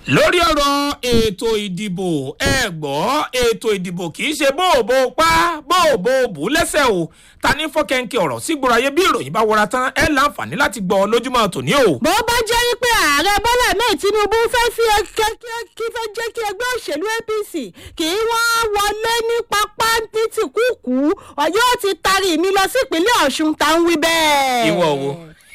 lórí ọ̀rọ̀ ètò ìdìbò ẹ gbọ́ ètò ìdìbò kì í ṣe bóòbó pa bóòbó bù lẹ́sẹ̀ o ta ní fọ́kẹ́ńkẹ́ ọ̀rọ̀ sígboro ayé bí ìròyìn bá wọra tán ẹ láǹfààní láti gbọ́ lójúmọ́ tòní o. bó bá jẹ́ wípé ààrẹ bọ́lá mẹ́ẹ̀ tinubu fẹ́ fi kí fẹ́ jẹ́ kí ẹgbẹ́ òṣèlú apc kí wọ́n wọlé ní pápá ní tìkúùkù yóò ti tarí mi lọ sí ìpínlẹ̀ ọ̀ṣun tá ń wí bẹ́ẹ̀. ìwọ wo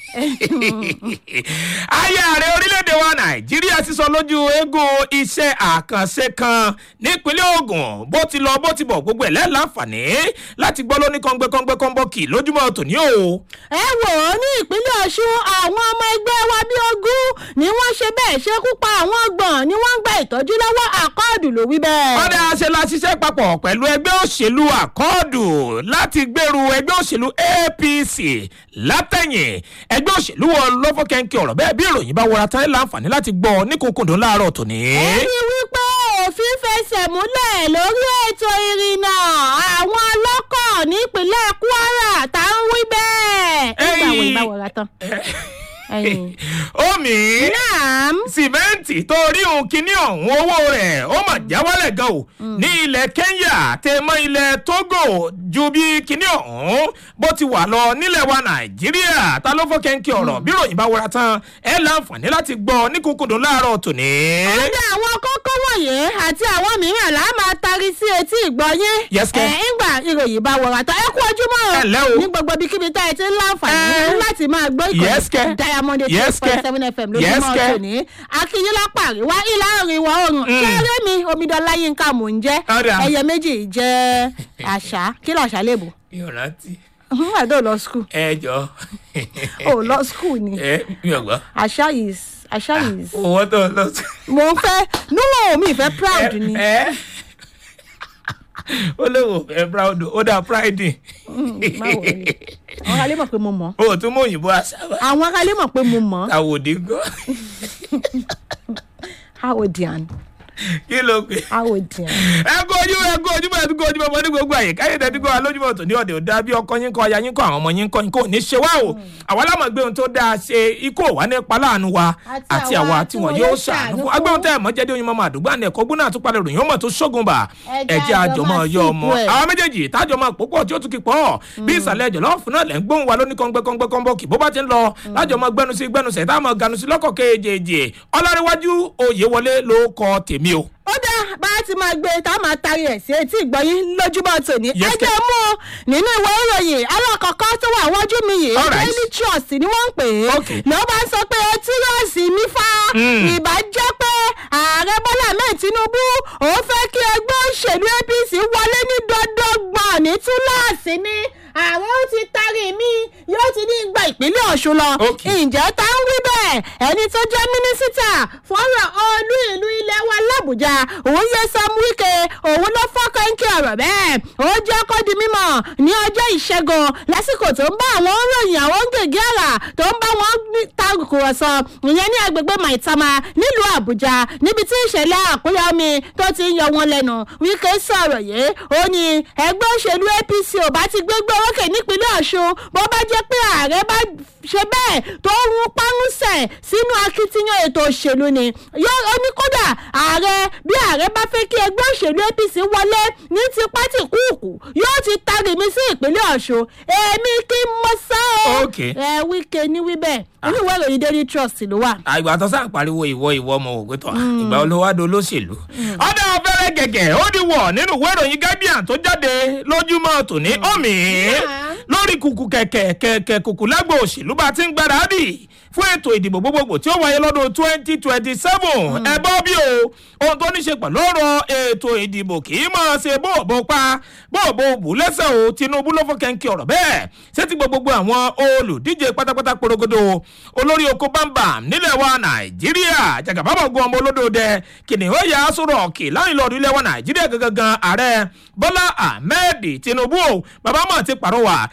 ayé ààrẹ orílẹ̀-èdè wa nàìjíríà sísọ lójú eégún iṣẹ́ àkànṣe kan nípínlẹ̀ ogun bó ti lọ bó ti bọ̀ gbogbo ẹ̀ lẹ́láǹfààní láti gbọ́ lóní kọ́ngbẹ́kọ́ngbẹ́ kọ́nbọ́ọ̀kì lójúmọ́ tòní o. ẹ wò ó ní ìpínlẹ̀ ọ̀ṣun àwọn ọmọ ẹgbẹ́ wa bíi ogún ni wọ́n ṣe bẹ́ẹ̀ ṣekú pa àwọn ọgbọ̀n ni wọ́n ń gba ìtọ́jú lọ́wọ́ àkọọ́dù ló wí bẹ́ẹ̀. ọ̀dà ṣe la ṣiṣẹ́ papọ̀ pẹ̀lú ẹgbẹ́ òṣèlú àkọọ́dù láti gbèrú ẹgbẹ́ òṣèlú apc látẹ̀yìn ẹgbẹ́ òṣèlú wọn lọ́fọ́kẹ́ńkẹ́ ọ̀rọ̀ bẹ́ẹ̀ bí ìròyìn bá wọra tán láǹfààní láti gbọ́ ní kúnkúndùn láàárọ̀ tòní. ẹni wípé òfin fẹsẹ̀ múlẹ̀ lórí ètò ìrìnnà àwọn ọlọ́kọ̀ nípínlẹ̀ kwara tá ń wí bẹ́ẹ̀. nígbà wo ìbá wọra tán. omi naam. sìmẹ́ǹtì tó rí òun kínní ọ̀hún owó rẹ̀ ó mà já wálẹ̀ gan o ní ilẹ̀ kenya tẹ mọ́ ilẹ̀ togo ju bí kínní ọ̀hún bó ti wà lọ nílẹ̀ wa nàìjíríà ta ló fọ́ kẹ́ńkẹ́ ọ̀rọ̀ bí ròyìn bá wọra tán ẹ láǹfààní láti gbọ́ ní kúnkúndùn láàárọ̀ tòní. ọjà àwọn kókó wọ̀nyí àti àwọn mìíràn là á máa tari sí etí ìgbọ́yé. Yes, kẹ́. ẹ̀ ńgbà ìròyìn bá wọra tán ẹ kú ojúmọ́ Ẹ ǹlẹ́ o. ní gbogbo ibikíbi tá ẹ ti ń láǹfààní Ẹ. láti máa gbọ́ Yes, kẹ́. ìkọ́ni diamond eight Yes, point kẹ́. seven fm Yes, lójúmọ́ kẹ́. tòní akínyínlápá àríwá ìlà oòrùn ìwọ̀ oòrùn kéré mi omidan láyínká mò ń jẹ́ Ọ̀dà. ẹyẹ méjì jẹ́ àṣà kí làṣà lè bò yóò rántí àdó lọ skul ẹ jọ ò lọ skul ni ẹ mi ò gbọ́ àṣà is àṣà is owó tó lọ sí. mo ń fẹ́ níwọ̀n mi ìfẹ́ proud ni ẹ ó léwu ẹ proud ó dá pride má wọlé àwọn alẹ́ mọ̀ pé mo mọ̀ o tún mọ òyìnbó àṣàbà àwọn alẹ́ mọ̀ pé mo mọ̀ àwòdì gan howdian kí ló pè. howdian. ẹ kó ojú ẹ kó ojú bẹ́ẹ̀ tó kó ojú bẹ́ẹ̀ mọ́ ní gbogbo àyè káyé tẹ́tí kó wa lójúmọ́ tòní ọ̀dẹ̀ ò dáa bí ọkọ yín kọ́ aya yín kọ́ àwọn ọmọ yín kọ́ yín kò ní ṣe wá o àwa lámọ̀ gbé ohun tó dáa ṣe ikú ò wá nípa láàánú wa Àti àti àwa àwa tí wọn yóò ṣàánú fún agbóhùn tẹ́ ẹ̀ mọ́ jẹ́dé oyin mọ́mọ́ àdúgbò àná ẹ̀kọ́ gbóná àtúpalẹ̀ ròyìn ọmọ tó ṣógun bà Ẹ jẹ́ ẹ̀jẹ̀ àjọ àjọmọ́ máa yọ sí ọmọ ipò ẹ̀. àwọn méjèèjì tájọ máa pòpọ̀ tí ó tún kí pọ̀ bí ìsàlẹ̀ ẹ̀jọ̀ lọ́wọ́ fún náà lẹ́ ń gbóhùn wa lóní kọ́ńgbẹ́kọ́ńgbẹ́kọ́ńbọ́ kì bó bá ti ń lọ lájọ máa gbẹnu sí gbẹnu sẹ̀ tá a máa ganu sí lọ́kọ̀ kéjèèjì ọlárẹ̀wájú òye wọlé ló kọ tèmi o. ó dá bá a ti máa gbé tá a máa tari ẹ̀ sí etí ìgbọ́yín lójúmọ́ tòní. Yes, ẹ jẹ́ mú un nínú ìwé ìròyìn alákọ̀ọ́kọ́ tó wà wájú mi yìí All right. daily trust ni wọ́n ń pè é. Okay. ló bá ń sọ pé tírọ̀sì mi fa Mm. ìbá jẹ́ pé ààrẹ bọ́lá ahmed tinubu òun fẹ́ kí ẹgbẹ́ òṣèlú apc wọlé ní dọ́dọ́gbọ̀n ní túláàsì ni ààrẹ ó ti tarí mi yóò ti ní gba ìpínlẹ̀ ọ̀ṣun lọ. Okay. ǹjẹ́ tá ń wí bẹ́ẹ̀ ẹni tó jẹ́ mínísítà fọ́nrán olú ìlú ilẹ̀ wa làbújá òun yẹ sam wike òun ló fọ́kàn kí ọ̀rọ̀ bẹ́ẹ̀ ó jẹ́ kó di mímọ̀ ní ọjọ́ ìṣẹ́gun lásìkò tó ń bá àwọn ròyìn àwọn gègé àrà tó ń bá wọn ní- ta kùrọ̀sọ ìyẹn ní agbègbè maitama nílùú àbújá níbi tí ìṣẹ̀lẹ̀ àkúrẹ́ omi tó ti ń yọ wọn lẹ́nu wike sọ̀rọ̀ yìí ó ní ẹgbẹ́ òṣèlú apc ò bá ti gbégbé orókè nípínlẹ̀ ọ̀ṣun bó bá jẹ́ pé ààrẹ bá ṣe bẹ́ẹ̀ tó ń párúnsẹ̀ sínú akitiyan ètò òṣèlú ni yóò ó ní kódà ààrẹ bí ààrẹ bá fẹ́ kí ẹgbẹ́ òṣèlú apc wọlé ní ti pátì kúùkù yóò ti tari mi sí ìpínlẹ̀ ọ̀ṣun èmi kí n mọ sá o Okay. ẹ wíkẹ́ ní wíbẹ̀ inú ìwé ìròyìn daily trust ló wà. àgbà tó sáà pariwo ìwọ ìwọ ọmọ òwe tán ìgbà olówádó olóṣèlú. ọ̀dà ọ̀fẹ́rẹ́ gẹ̀gẹ̀ ó di wọ̀ nínú ìwé ìròyìn guardian tó jáde lójúmọ́ tòní omi lórí kùkù kẹ̀kẹ́ kẹ̀kẹ́ kùkù lágbo òṣèlú bá ti ń gbáradì fún ètò ìdìbò gbogbogbò tí ó wáyé lọ́dún twenty twenty seven ẹ bọ́ bí o ohun tó ní ṣe pẹ̀lú ọ̀rọ̀ ètò ìdìbò kì í máa ṣe bóòbó pa bóòbó bù lẹ́sẹ̀ o tinubu ló fọ́ kẹ́ńkì ọ̀rọ̀ bẹ́ẹ̀ ṣé ti gbogbo àwọn olùdíje pátápátá porogodo olórí oko bámbàm nílẹ̀ wa nàìjíríà jàgàbábọ̀gùn ọmọ olódòdẹ kìnìún ẹ̀yà sọ̀rọ̀ kì láyìn lọ́ọ̀dún ilẹ̀ wa nàìjíríà gangan ààrẹ bọ́lá ahmed tinubu o bàbá mọ̀ ti pàrọwà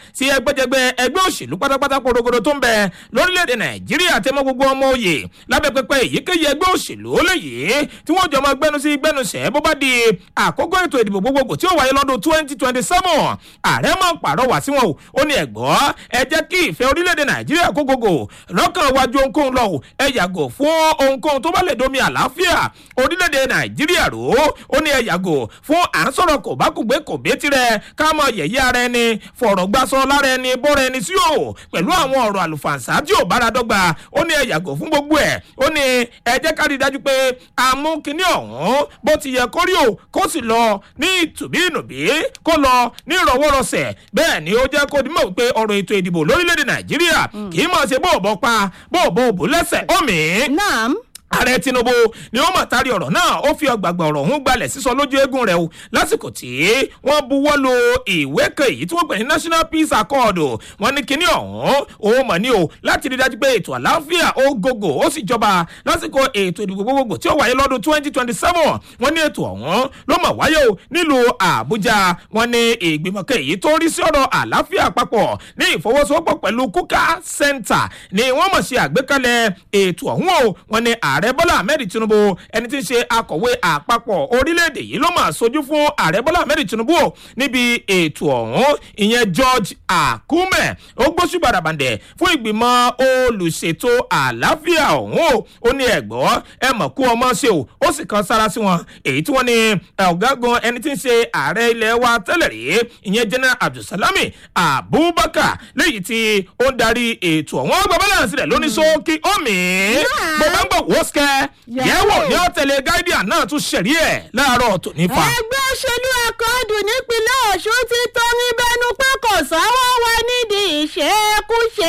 sí ẹgbẹ́jẹgbẹ́ ẹgbẹ́ òṣèlú pátápátá porogodo tó ń bẹ lórílẹ̀‐èdè nàìjíríà tẹ́mọ́ gbogbo ọmọ òye lábẹ́ pẹpẹ èyíkéyìí ẹgbẹ́ òṣèlú léyìí tí wọ́n jọ máa gbẹnu sí gbẹnusẹ̀ bó bá di àkókò ètò ìdìbò gbogbogbò tí ó wáyé lọ́dún twenty twenty seven ààrẹ máa ń pàrọwà sí wọn o ó ní ẹ̀gbọ́ ẹ jẹ́ kí ìfẹ́ orílẹ̀‐èdè nàìjíríà kó gògò lọ́kàn wájú ohunkóhun lọ o ẹ yàgò fún ohunkóhun tó bá lè domi àlàáfíà orílẹ̀‐èdè nàìjíríà rò ó ó ní ẹ yàgò fún à ń sọ̀rọ̀ kò bá kùgbé kò bí tirẹ̀ ká mọ yẹ̀yẹ́ ara ẹni fọ̀rọ̀ gbásọ lára ẹni bọ́ra ẹni sí o pẹ̀lú àwọn ọ̀rọ̀ àlùfàǹsá tí ò bára dọ́gba ó ní ẹ yàgò fún gbogbo ẹ̀ ó ní ẹ jẹ́ ká rí i dájú pé àmú kinní ọ̀hún bó ti yẹ kó rí o kó sì lọ ní ìtùbínùbí kó lọ ní ìrọwọ́rọsẹ̀ bẹ́ẹ̀ ni ó jẹ́ kó dimọ̀ pé ọ̀rọ̀ ètò ìdìbò lórílẹ̀‐èdè nàìjíríà kì í mọ̀ ṣe bóòbọ̀ pa bóòbọ̀ òbò lẹ́sẹ̀ omi naam ààrẹ tinubu ni ó mọ̀ tari ọ̀rọ̀ náà ó fi ọgbàgbà ọ̀rọ̀ ọ̀hún gbalẹ̀ sísọ lójú eégún rẹ̀ o lásìkò tí wọ́n buwọ́ lu ìwé kan èyí tí wọ́n pè ní national peace accord wọ́n ní kinní ọ̀hún ó mọ̀ ní o láti rí dájú pé ètò àlàáfíà ó gògò ó sì jọba lásìkò ètò ìdìbò gbogbogbò tí ó wáyé lọ́dún twenty twenty seven wọ́n ní ètò ọ̀hún ló mọ̀ wáyé o nílùú àbújá wọ́n ní ìgbìmọ̀ kan èyí tó rí sí ọ̀rọ̀ àlàáfíà papọ̀ ní ìfọwọ́sowọ́pọ̀ pẹ̀lú kuka center ni wọ́n mọ̀ ṣe àgbékalẹ̀ ètò ọ̀hún o wọ́n ní ààrẹ bọ́lá ahmed tinubu ẹni tí ń ṣe akọ̀wé àpapọ̀ orílẹ̀-èdè yìí ló máa sojú fún ààrẹ bọ́lá ahmed tinubu o níbi ètò ọ̀hún ìyẹn george akume ó gbóṣù bàràbàǹdẹ̀ fún ìgbìmọ̀ olùṣètò àlàáfíà ọ̀hún o ó ní ẹ̀gbọ́ ẹ mọ̀ kú ọmọ ṣe o ó sì kan sára sí wọn èyí tí wọ́n ní ọ̀gágun ẹni tí ń ṣe ààrẹ ilẹ̀ wa tẹ́lẹ̀ rí ìyẹn general abdulsalami abubakar léyìí tí ó ń darí ètò ọ̀hún ọgbà balance rẹ̀ lóní sókí omi bó bá ń gbọ̀ wó sikẹ́ yẹ̀wò ní ọ̀tẹ̀lẹ̀ guardian náà tún ṣẹ̀rí ẹ̀ láàárọ̀ tò nípa. ẹgbẹ́ òṣèlú akọ́ọ̀dù nípínlẹ̀ ọ̀ṣun ti tọrin bẹnu pé kò sọ́wọ́ wa nídìí ìṣekúṣe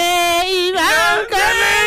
ìránkẹ́lẹ́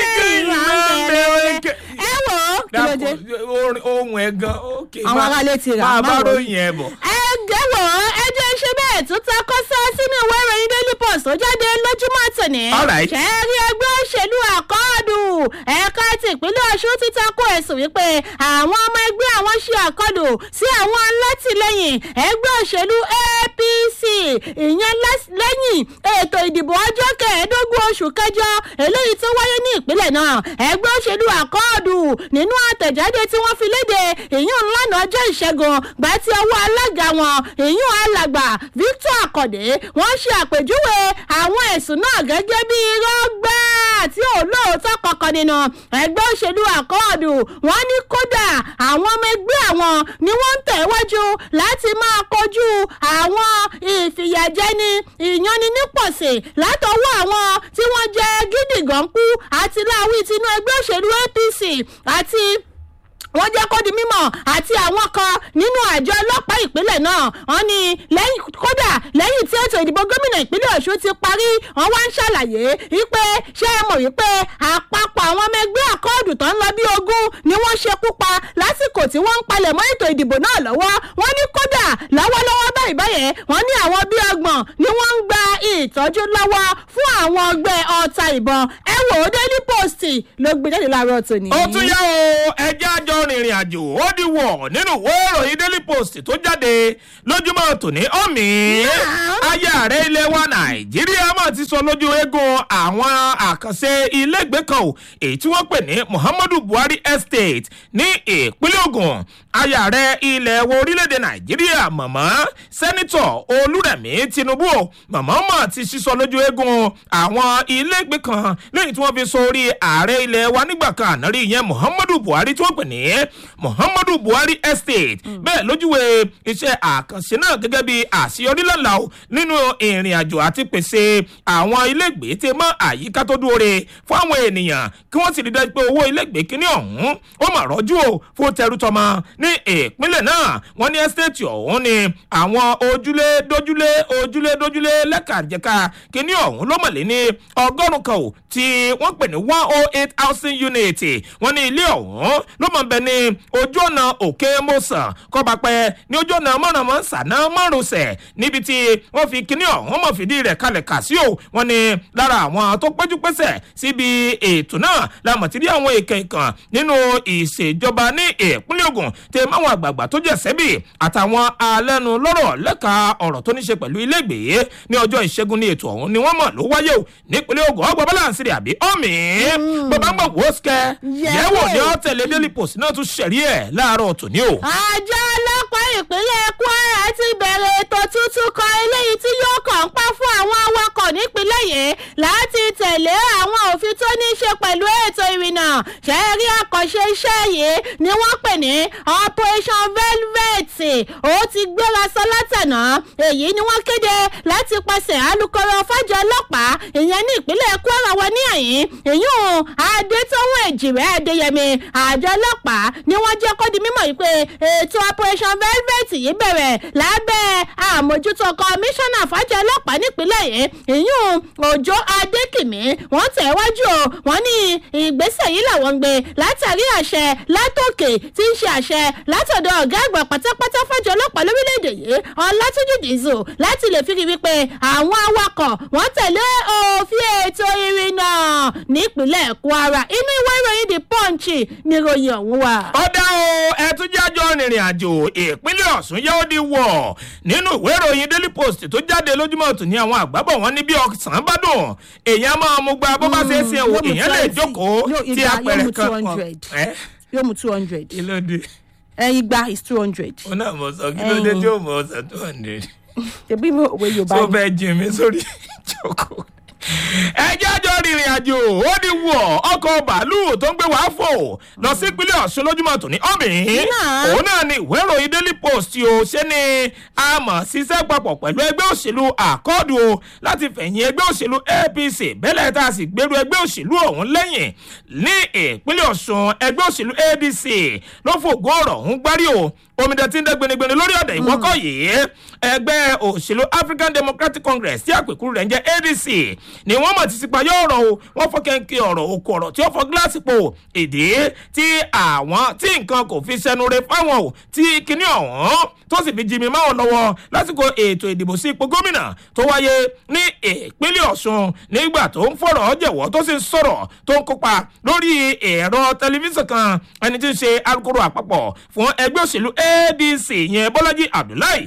ìránkẹ́lẹ́ ẹ wò ó kí ló dé. ohun ẹ̀ gan ókè Àwọn aráalé ti rà, máa bá má wò. ròyìn ẹ̀ bọ̀. ẹ gẹ́wọ̀ ẹ jẹ́ ṣe bẹ́ẹ̀ tó ta kọ́sọ́ sínú ìwé ìròyìn daily post tó jáde lójúmọ́ tòní. Alright. ṣẹ́ẹ́rí ẹgbẹ́ òṣèlú àkọọ́dù ẹ̀ka ti ìpínlẹ̀ ọ̀ṣun ti takò ẹ̀sùn wípé àwọn ọmọ ẹgbẹ́ àwọn ṣe àkọlù sí àwọn alátìlẹyìn ẹgbẹ́ òṣèlú apc ìyẹn lẹ́s- lẹ́yìn ètò ìdìbò ọjọ́ kẹẹ̀ẹ́dógún oṣù kẹjọ eléyìí tó wáyé ní ìpínlẹ̀ náà ẹgbẹ́ òṣèlú àkọọ́dù nínú àtẹ̀jáde tí wọ́n fi léde ìyún ńlànà ọjọ́ ìṣẹ́gun gbà tí ọwọ́ alága wọn ìyún alàgbà victor akọ̀dé wọ́n ṣe àpèjúwe àwọn ẹ̀sùn náà gẹ́gẹ́ bí irọ́ gbáà tí ò lóòótọ́ kankan nínú ẹgbẹ́ òṣèlú àkọọ́dù wọ́n ní kódà àwọn ọmọ ẹgbẹ́ àwọn ni wọ́n ń tẹ̀wájú láti máa kojú àwọn ìfìyàjẹni ìyanninípọ̀sẹ̀ látọwọ́ àwọn tí wọ́n jẹ́ gídígànkú àti láwí tinú ẹgbẹ́ òṣèlú apc àti wọ́n jẹ́ kó di mímọ̀ àti àwọn kan nínú àjọ ọlọ́pàá ìpínlẹ̀ náà wọ́n ní lẹ́yìn kódà lẹ́yìn tí ètò ìdìbò gómìnà ìpínlẹ̀ ọ̀ṣun ti parí wọ́n wá ń ṣàlàyé wípé ṣé ẹ mọ̀ wípé àpapọ̀ àwọn ọmọ ẹgbẹ́ àkọọ́dù tó ń lọ bí ogún ni wọ́n ṣekú pa lásìkò tí wọ́n ń palẹ̀ mọ́ ètò ìdìbò náà lọ́wọ́ wọ́n ní kódà lọ́wọ́lọ́wọ́ báyìí báyẹn wọ́n ní àwọn bíi ọgbọ̀n ni wọ́n ń gba ìtọ́jú lọ́wọ́ fún àwọn ọgbẹ́ ọta ìbọn ẹ wò ó daily post ló gbé jáde láàárọ̀ tòní. ó tún yá o ẹjẹ́ àjọ rìnrìn àjò ó di wọ̀ nínú ìwé ìròyìn daily post tó jáde lójúmọ́ tòní ọ̀mì ayé ààrẹ ilé wa nàìjíríà mà ti sọ lójú eégún àwọn àkànṣe ilégbèé kan o èyí tí wọ́n pè ní muhammadu buhari estate ní ìpínlẹ̀ ogun ayé ààrẹ ilẹ̀ wo orílẹ̀-èdè nàìjíríà mọ̀mọ́ sẹ́nitọ̀ olúrẹ̀mí tinubu o mọ̀mọ́ mọ̀ ti sísọ lójú eégún àwọn ilégbèé kan lẹ́yìn tí wọ́n fi sọ orí ààrẹ ilẹ̀ wa nígbà kan ànárí ìyẹn muhammadu buhari tí wọ́n pè ní muhammadu buhari estate bẹ́ẹ̀ lójúwe iṣẹ́ àkànṣe náà gẹ́gẹ́ bí àṣeyọrí lọ́la o nínú ìrìn àjò àti pèsè àwọn ilégbèé tẹ mọ́ àyíká tó dúró fún àwọn ènìyàn kí wọ́n sì rí dájú pé owó ilégbèé kíní ọ̀hún ó mà rọ́jú o fún tẹrútọmọ ní ìpínlẹ̀ náà wọ́n ní estate ọ̀hún ni àwọn ojúlé dójúlé ojúlé dójúlé lẹ́kàjẹ̀ka kíní ọ̀hún ló mọ̀lẹ́ ní ọgọ́rùn-ún kan o tí wọ́n pè ní one oh eight housing unit wọ́n ní ilé ọ̀hún ló mọ̀ bẹ ní ojú ọ̀nà òkè mọ́sàn kọ́bapẹ́ ní ojú ọ̀nà mọ̀rànmọ́ sànà márùnsẹ̀ níbi tí wọ́n fi kíní ọ̀hún mọ̀ fìdí rẹ̀ kalẹ̀ kà sí o wọ́n ní lára àwọn tó péjú pésẹ̀ síbi ètò náà la mọ̀ tí rí àwọn èkè kan nínú ìṣèjọba ní ìpínlẹ̀ ìpínlẹ̀ ogun tẹ máwọn àgbààgbà tó jẹ́ sẹ́bì àtàwọn alẹ́nu lọ́rọ̀ lẹ́ka ọ̀rọ̀ tó ní ṣe pẹ̀lú ilégbèé ní ọjọ́ ìṣẹ́gun ní ètò ọ̀hún ni wọ́n mọ̀ ló wáyé o nípínlẹ̀ ogun ọgbà balance rẹ̀ àbí ọ̀mì bàbá ń gbọ̀ wò ó sikẹ́ yẹ̀wò ni ó tẹ̀lé daily post náà tún ṣẹ̀rí ẹ̀ láàárọ̀ tòní o. àjọ ọlọ́pàá ìpínlẹ̀ kwara ti bẹ̀rẹ̀ ètò tuntun kan eléyìí tí yóò kàn ń pa fún àwọn awakọ̀ nípínlẹ̀ yìí láti tẹ̀lé àwọn òfin tó ní í ṣe pẹ̀lú ètò ìrìnnà ṣẹ́ẹ́rí àkànṣe iṣẹ́ yìí ni wọ́n pè ní operation velvet ó ti gbéra sọ látànà èyí ni wọ́n kéde láti pàṣẹ alūkkóró fájọ ọlọ́pàá ìyẹn ní ìpínlẹ̀ kwara wa ní àyín ìyún adétọ́wọ̀n èjìrẹ́ adéyẹmí àjọ ọlọ́pàá ni wọ́n jẹ́ kó di mímọ̀ yìí pé ètò operation velvet yìí bẹ̀rẹ̀ lábẹ́ àmójútó kọmíṣánná fájọ ọlọ́pàá nípínlẹ̀ yìí ìyún òjò adékìmí wọ́n tẹ̀ wájú o wọ́n ní ìgbésẹ̀ yìí làwọn ń gbé látàrí àṣẹ látòkè tí ń ṣe àṣẹ látọ̀dọ̀ ọ̀gá àgbà pátápátá fájọ ọlọ́pàá lórílẹ̀‐èdè yìí ọlátúnjì dìzò láti lè fi rí wípé àwọn awakọ̀ wọ́n tẹ̀lé òfin ètò ìrìnnà nípínlẹ̀ kwara inú ìwé ìròyìn the punch níròyìn ọ̀hún wà. ọ̀dà o ẹ̀túnjájọ́ rìnrìn àjò ìpínlẹ̀ ọ̀sùn yóò di wọ̀ nínú ìwé ìròyìn daily post tó jáde lójúmọ́ tòní àwọn àgbábọ̀ wọn ní bí ọ̀sán bá dùn èèyàn máa mú gba bó bá ṣe é ṣe o èèyàn lè jókòó tí apẹ̀rẹ̀ kan kan. yóò mú two hundred. kí ló dé ẹyin gba is two hundred. ó náà mọ̀ sọ kí ló dé tí ó mọ̀ ọ̀sán two hundred tẹ̀bí mi òwe yorùbá tó ni. fẹ́ jìn mí sórí ìjókòó. ẹjẹ́ àjọ rìnrìn àjò ó ní wọ̀ ọkọ̀ bàálù tó ń gbé wàá fò lọ sí ìpínlẹ̀ ọ̀ṣun lójúmọ́ tòní ọ̀mìn Náà. òun náà ni ìwé ìròyìn daily post o ṣé ni a mọ̀ ṣiṣẹ́ papọ̀ pẹ̀lú ẹgbẹ́ òṣèlú àkọọ́dù o láti fẹ̀yìn ẹgbẹ́ òṣèlú apc bẹ́lẹ̀ tá a sì gbèrú ẹgbẹ́ òṣèlú ọ̀hún lẹ́yìn ní ìpínlẹ̀ ọ̀ṣun ẹgbẹ́ òṣèlú adc ló fògùn ọ̀rọ̀ ọ̀hún gbárí o omidan tí ń dẹ́ gbenigbeni lórí ọ̀dẹ̀ ìwọ́kọ̀ yìí ẹgbẹ́ òṣèlú african democratic congress tí àpèkúrú rẹ̀ ń jẹ́ adc ni wọ́n mọ̀ títí pa yóò rọ̀ o wọ́n fọ́ kẹ́ńkẹ́ ọ̀rọ̀ òkú ọ̀rọ̀ tí ó fọ́ gíláàsì po ìdí tí àwọn tí nǹkan kò fi sẹnu re fáwọn o tí kinní ọ̀hún tó sì fi jimi máwọn lọ́wọ́ lásìkò ètò ìdìbò sí ipò gómìnà tó wáyé ní ìpínlẹ̀ ọ̀ṣun nígbà tó ń fọ̀rọ̀ jẹ̀wọ́ tó sì ń sọ̀rọ̀ tó ń kópa lórí ẹ̀rọ tẹlifíṣàn kan ẹni tí ń ṣe alukoro àpapọ̀ fún ẹgbẹ́ òṣèlú adc yẹn bọ́lájí abdullahi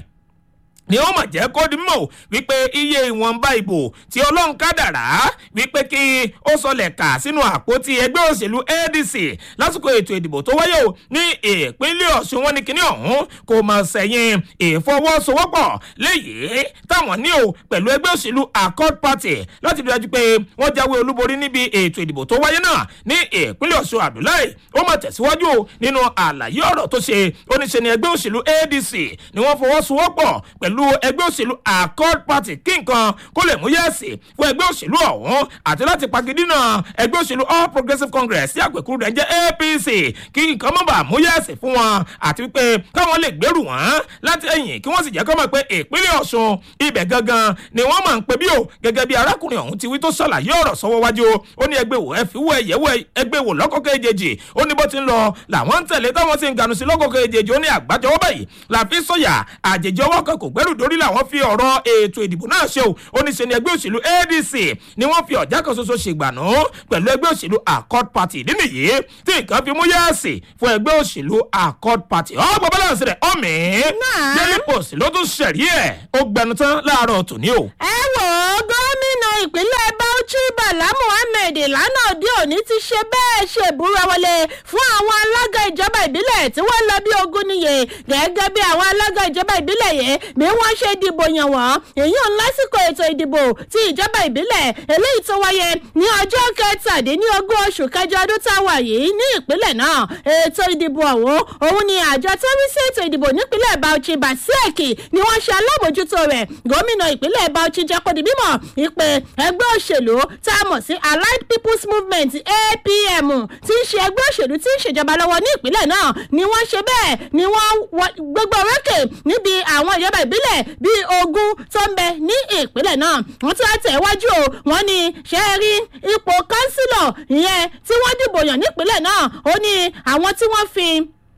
ni ó mà jẹ́ kó di mọ̀ wípé iye ìwọ̀nba ìbò tí ọlọ́run kádàrá wípé kí ó sọlẹ̀ kà sínú àpótí ẹgbẹ́ òṣèlú adc lásìkò ètò ìdìbò tó wáyé o ní ìpínlẹ̀ ọ̀ṣun wọn ní kinní ọ̀hún kò mọ̀ sẹ́yìn ìfọwọ́sowọ́pọ̀ léyìí táwọn ní o pẹ̀lú ẹgbẹ́ òṣèlú accord party láti rí dájú pé wọ́n jáwé olúborí níbi ètò ìdìbò tó wáyé náà ní ìpínlẹ̀ ọ̀ṣun abdullahi ó mọ̀ tẹ̀síwájú o nínú àlàyé ọ̀rọ̀ tó ṣe oníṣe ni ẹgbẹ́ òṣèlú adc ni wọ́n fọwọ́sowọ́pọ̀ pẹ̀lú ẹgbẹ́ òṣèlú accord party kí nǹkan kó lè mú yẹ́sì fún ẹgbẹ́ òṣèlú ọ̀hún àti láti pagidínà ẹgbẹ́ òṣèlú all progressives congress tí àpèkúrú rẹ̀ jẹ́ apc kí nǹkan mọ̀ bá mú yẹ́sì fún wọn àti wípé káwọn lè gbèrú wọn láti ẹ̀yìn kí wọ́n sì jẹ́ kọ́ mọ̀ pé ìpínlẹ̀ ọ̀ṣun ibẹ̀ gangan ni wọ́n máa ń pè bí o gẹ́gẹ́ bí arákùnrin ọ̀hún ti wí tó ṣàlàyé ọ̀rọ̀ sọ́wọ́ wájú ó ní ẹgbẹ́ wò ẹ fi wọ ẹ̀yẹ́wò ẹgbẹ́ wò lọ́kọ̀ọ́kọ́ èjèèjì ó ní bó ti ń lọ làwọn ń tẹ̀lé táwọn sì ń ganu sí lọ́kọ̀ọ́kọ́ èjèèjì ó ní àgbájọwọ́ báyìí làfi sọ̀yà àjèjì ọwọ́ kan kò gbẹ́rù dórí làwọn fi ọ̀rọ̀ ètò ìdìbò náà ṣe o ó ní ṣe ni ẹgbẹ́ òṣèlú adc ni wọ́n fi ọ̀já kan ṣoṣo ṣègbànú pẹ̀lú ẹgbẹ́ òṣèlú accord party ìdí nìyí tí nǹkan fi mú yẹ́ẹ̀sì fún ẹgbẹ́ òṣèlú accord party ọgbà balance rẹ̀ ọ̀mí Náà. daily post ló tún ṣẹ̀rí ẹ̀ ó gbẹnu tán láàárọ̀ tòní o. ẹ wò ó gómìnà ìpínlẹ̀ bauchi bala muhammed lánàá òde òní ti ṣe bẹ́ẹ̀ ṣe ìbúra wọlé fún àwọn alága ìjọba ìbílẹ̀ tí wọ́n lọ bí ogún níye gẹ́gẹ́ bí àwọn alága ìjọba ìbílẹ̀ yìí bí wọ́n ṣe dìbò yàn wọ́n èyí ò lásìkò ètò ìdìbò ti ìjọba ìbílẹ̀ eléyìí tó wáyé ní ọjọ́ kẹtàdínlógún oṣù kẹjọ ọdún tá a wà yìí ní ìpínlẹ̀ náà ètò ìdìbò ọ̀hún òun ni àjọ tó rí sí ètò ìdìbò nípínlẹ̀ bauchi basieki ni wọ́n ṣe alábòjútó rẹ̀ gómìnà ìpínlẹ̀ bauchi jẹ́ kó di mímọ̀ ìpè ẹgbẹ́ òṣèlú tá a mọ̀ sí allied people's movement apm tí ń ṣe ẹgbẹ́ òṣèlú tí ń ṣèjọba lọ́wọ́ ní ìpínlẹ̀ náà ni wọ́n ṣe bẹ́ẹ̀ ni wọ́n wọ- gbogbo orókè níbi àwọn ìjọba ìbílẹ̀ bíi ogún tó ń bẹ ní ìpínlẹ̀ náà wọ́n tún wá tẹ̀ wájú o wọ́n ní ṣe é rí ipò kánsílọ̀ ìyẹn tí wọ́n dìbò yàn nípínlẹ̀ náà ó ní àwọn tí wọ́n fi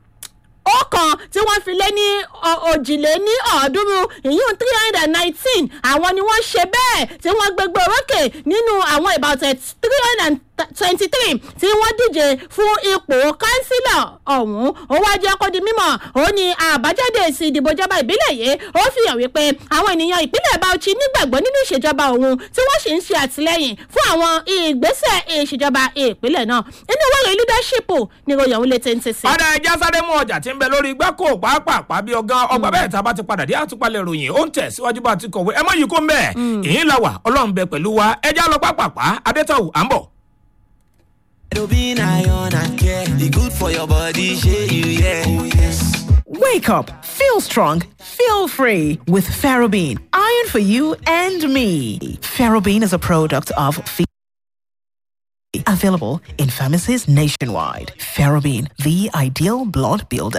ọ̀kan tí wọ́n fi lé ní ọ- òjìlé ní ọ̀ọ́dúnrún ìyún three hundred and nineteen àwọn ni wọ́n ṣe bẹ́ẹ̀ tí wọ́n gbégbé orókè nínú àwọn about three hundred and twenty three tí wọ́n díje fún ipò kánsílọ̀ ọ̀hún ó wá jẹ́ kó di mímọ̀ ó ní àbájáde èsì ìdìbò ìjọba ìbílẹ̀ yìí ó fi hàn wípé àwọn ènìyàn ìpínlẹ̀ bauchi nígbàgbọ́ nínú ìṣèjọba òun tí wọ́n sì ń ṣe àtìlẹ́yìn fún àwọn ìgbésẹ̀ ìṣèjọba ìpínlẹ̀ náà inú ìwé ìròyìn leadership ni ròyìn òun lè tẹ́ntẹ́ sí. ọ̀dà ẹja sáré mú ọjà tí ń bẹ lórí igbá kó pàápàá bí ọgán ọgbà bẹ́ẹ̀ tá a bá ti padà dé àtúpalẹ̀ ròyìn ó ń tẹ̀ síwájú bá a ti kọ̀wé ẹ mọ̀ yìí kó ń bẹ̀ ìyín la wà ọlọ́run bẹ pẹ̀lú wa ẹja lọ pàápàá adétọ̀wù à ń bọ̀. Ferrobin iron and care. The good for your body, shey you yeah. Oh yes. Wake up, feel strong, feel free with Ferrobin. Iron for you and me. Ferrobin is a product of Fe- available in pharmacies nationwide. Ferrobin, the ideal blood builder.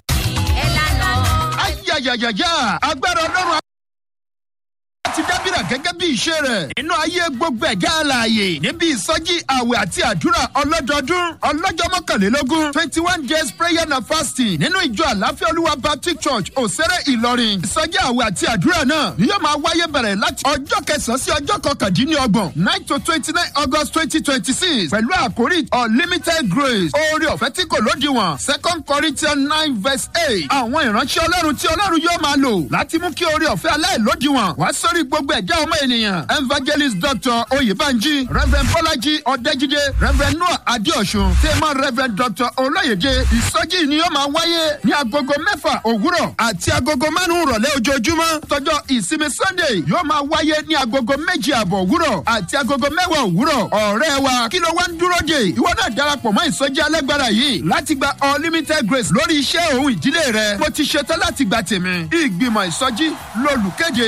ayayayaya agbára ọlọ́run ti dábìrà gẹ́gẹ́ bí ìṣe rẹ̀ nínú ayé gbogbo ẹ̀já alààyè níbi ìsọjí àwẹ̀ àti àdúrà ọlọ́dọọdún ọlọ́jọ́ mọ́kànlélógún twenty one days prayer and fasting nínú ìjọ àláfíà olúwa baptist church òsèré ìlọrin ìsọjí àwẹ̀ àti àdúrà náà ni yóò máa wáyé bẹ̀rẹ̀ láti ọjọ́ kẹsàn-án sí ọjọ́ kọkàndínlọ́gbọ̀n nine to twenty nine august twenty twenty six pẹ̀lú àkórí unlimited grace oore ọ̀fẹ́ tí kò lódiwọ̀n second corinthians nine verse eight àwọn ìránṣẹ́ ọlọ́run tí ọlọ́run yóò máa lò láti mú kí oore ọ̀fẹ́ aláìlódiwọ̀n wá sórí gbogbo ẹ̀já ọmọ ènìyàn evangelist dr oyèbánjí reverend bọ́lájí ọ̀dẹ́jídé reverend noah adéọ̀sùn tẹ́mọ̀ reverend dr olóyèdè ìsọjí ni yóò máa wáyé ní agogo mẹ́fà òwúrọ̀ àti agogo márùn-ún rọ̀lẹ́ ojoojúmọ́ tọjọ́ ìsinmi sunday yóò máa wáyé ní agogo méjì àbọ̀ òwúrọ̀ àti agogo mẹ́wàá òwúrọ̀ ọ̀rẹ́ wa kí ló wá ń dúró dè ìwọ náà darapọ̀ mọ́ ìsọjí alágbára yìí láti gba unlimited grace lórí iṣẹ́ òun ìdílé rẹ mo ti ṣetán láti gba tèmi ìgbìmọ̀ ìsọjí lolùkéde.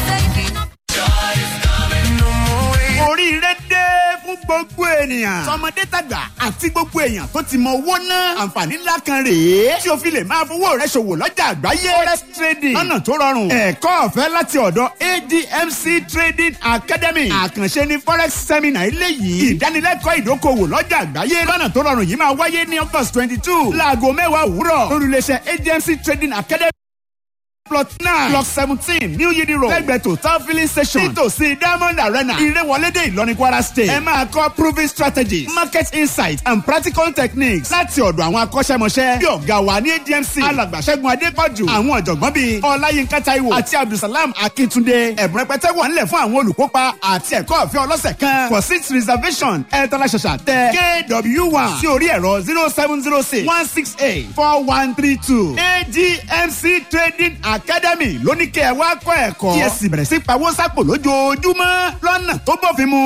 oríire dé fún gbogbo ènìyàn. tọmọdé tàgbà àti gbogbo èèyàn tó ti mọ owó ná. àǹfààní ńlá kan rèé. tí o fi lè máa fowó rẹ ṣòwò lọ́jà àgbáyé. forex trading lọ́nà tó rọrùn. ẹ̀kọ́ ọ̀fẹ́ láti ọ̀dọ̀ admc trading academy. àkànṣe ni forex seminar eléyìí. ìdánilẹ́kọ̀ọ́ ìdókòwò lọ́jà àgbáyé. lọ́nà tó rọrùn yìí máa wáyé ní august twenty two. láago mẹ́wàá òwúrọ̀. lórílẹ̀ṣẹ̀ admc trading academy plot nine block seventeen new yidi road lẹ́gbẹ̀ẹ́ total filling station nítòsí diamond arena ìrẹ́wọlédè ìlọrin kwara state ẹ máa kọ́ proving strategies market insight and practical techniques láti ọ̀dọ̀ àwọn akọ́ṣẹ́mọṣẹ́ bí ọ̀gá wa ní admc alàgbàṣẹ́gun adépọ̀jù àwọn ọ̀jọ̀gbọ́n bíi ọláyínká taiwo àti abdulsalam akíntúndé ẹ̀bùn rẹpẹtẹ wà nílẹ̀ fún àwọn olùkópa àti ẹ̀kọ́ ọ̀fẹ́ ọlọ́sẹ̀ kan for seat reservation ẹ̀ tọ́lá ṣàṣà tẹ kw one sí orí ẹ̀rọ zero seven zero six one six eight four one three two admc trading academy lóní kẹ́ ẹ wá kọ́ ẹ̀kọ́ kí ẹ sì bẹ̀rẹ̀ sí pawó sápò lójoojúmọ́ lọ́nà tó bófin mu.